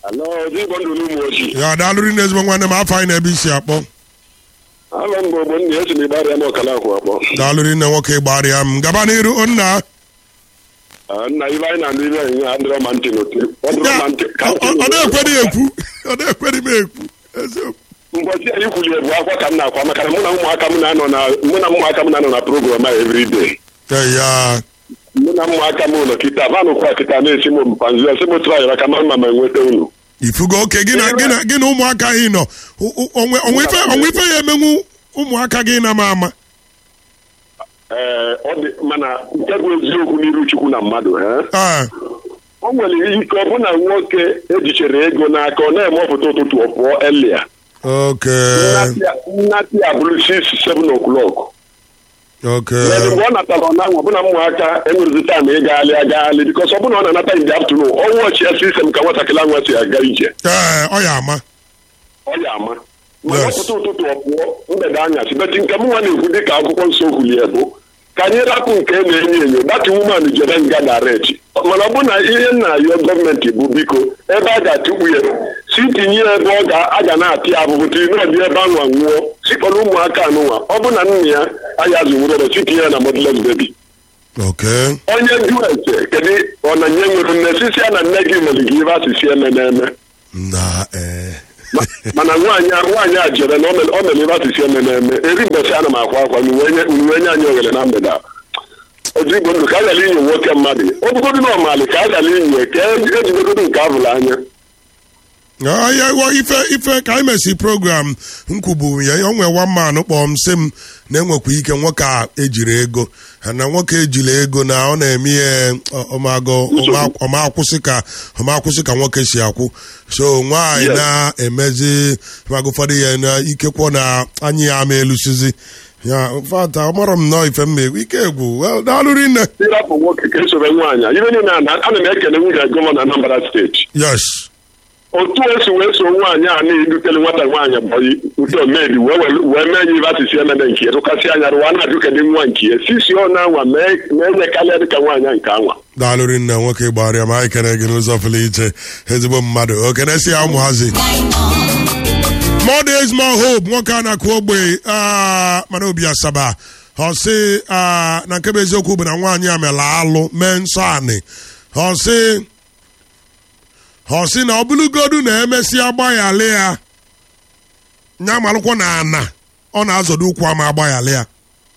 Alo, Igbo ndụ n'ụmụ ojii. ya daalụrị na ezigbo nwanne m afọ anyị na-ebe isi akpọ Alọ mgbe ogbo nna esi m ịgbara ya m ọkala akwụ akpọ. daalụrị nne nwoke gbarịa m gaba n'iru nna Ah, Nna ibe anyị na-anụ ibe anyị adịrọ ma ntị n'otu. Ọ dịrọ Ya, ma ntị ka ọ ntị ọ n'otu. na-ekwedị ekwu ọ na-ekwedị m ekwu eziokwu Mbọchị anyị kwuli ebu akwa ka m na-akwa maka na mụ na ụmụaka m na-anọ na mụ na ụmụaka m na-anọ na program a everyday. ya Mụ na ụmụaka m ụlọ kịta ma nụkwa kịta na-esi m mpanzu esi m trayara ka ma mma ma enweta unu. ifugo oke gị na gị na gị na ụmụaka gị nọ O- o- onwe onwe ife onwe ife ya emenwu ụmụaka gị na ma ama Ee, ọ dị mana nke bụ eziokwu n'iru Chukwu na mmadụ. eh? Ah, o nwere ike ọ bụ na nwoke ejichere ego n'aka ọ na-eme ọpụta ụtụtụ ọ pụọ elia oke nnati ya bụrụ 6 7 o'clock oke Then mgbe ọ natara ọ na-anwa ọbụna ụmụaka enwerezi taịm ịgagharị agagharị bikọs ọ bụna ọ na-anata in the afternoon ọ wọchi ya sistem ka nwatakịrị anwa si aga ije ee ọ ya ama ọ ya ama mana Yes. ọpụta ụtụtụ ọ pụọ mgbede anyasị beti nke m nwa na-ekwu dị ka akwụkwọ nsọ kwulie bụ ka anyị rapụ nke na-enyo enyo dati wuman jere nga daret mana ọ bụ na ihe nna ayọ gọọmenti bụ biko ebe a ga-atụkpu ya si tinye ya ebe ọ ga- a ga na-atị ya abụbụ tiri n'ọdị ebe anwa nwụọ sikpọrọ ụmụaka anụnwa ọ bụ na nna ya aya zụwụrọrọ si tinye ya na modles bebi oke onye jụ ese kedu ọ na nye nwere nne sisi ya na nne gị mere gị ibe asịsị eme na-eme na ee Ma- mana nwaanyị a nwaanyị a jere na o mere o mere ibe asịsị eme na-eme eri mbọchị ana m akwa akwa uwe nye uwe nye anyị oghere na mgbede a otu igbo ndụ ka a gara inyo nwoke mmadụ ọ bụgodu na ọmalị ka a gara inyo ka ejigodo nke avụrụ anya Ah, ya wa ife ife ka anyị mesi program nkwubu ya o nwe one man kpọọ m sị m na enwekwa ike nwoke a ejiri ego ha na nwoke ejiri ego na ọ na-eme ihe ọ- ọmago ọma- ọma akwụsị ka ọma akwụsị ka nwoke si akwụ so nwaanyị Yes. na-emezi mago ụfọdụ ya na ikekwọ na anyị ya ama elusizi ya fata ọmarọ m nọọ ife m na-egwu ike egwu well daalụ rinne ịrapụ nwoke ka esoro nwaanyị a ibe niile a na- ana m ekele nwunye gọvanọ Anambra steeti yes otu esi wee so nwaanyị a na-edutele nwata nwaanyị bọyị nke omedi wee welu- wee mee nye ibe asịsị emene nke ya tụkasị anya rụwa na-ajụ kedị nwa nke ya sisi ọ na-anwa mee mee nye karịa dịka nwaanyị a nke anwa daalụ rinne nwoke gbara ma anyị kene gị n'ụzọ pụrụ iche ezigbo mmadụ okenesi ya ụmụhazi more days more hope nwoke a na-akụ ogbe ah, mana obi asaba ọ sị ah, na nke bụ eziokwu bụ na nwaanyị a mela alụ mee nsọ anị ọ sị ọ sị na ọ bụrụgodu na emesịa gbaghali ya nya malụkwọ na ana ọ na-azọdo ụkwụ ama agbaghali ya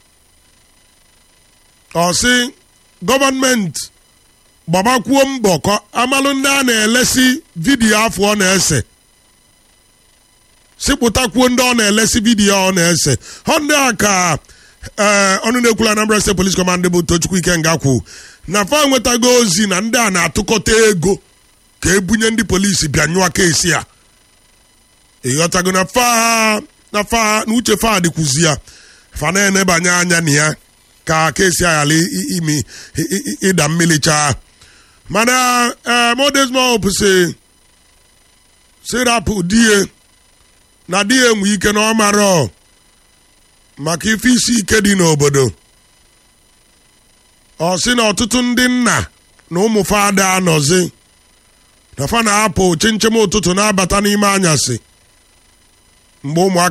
ọ sị gọọmenti gbabakwuo mbọ ka amalụ ndị a na-elesi vidiyo afọ ọ na-ese sipụtakwuo ndị ọ na-elesi vidiyo ọ na-ese ọ ndị a ka ee ọnụ na-ekwula Anambra State Police Command bụ Tochukwu Ikenga kwu na fa nwetago ozi na ndị a na-atụkọta ego ka ebunye ndị polisi bịa nyụọ keesi a ịghọtago na fa na fa na uche fa dịkwuzi ya fa na-enebanye anya na ya ka keesi a ghara i- i- imi i- i- ịda mmiri chaa mana ee modesmo si sirapụ die na di ya enwe ike na ọ marọ maka ife isi ike dị n'obodo ọ sị na ọtụtụ ndị nna na ụmụ fada anọzi na fa na-apụ chinchem ụtụtụ na-abata n'ime anyasị mgbe ụmụaka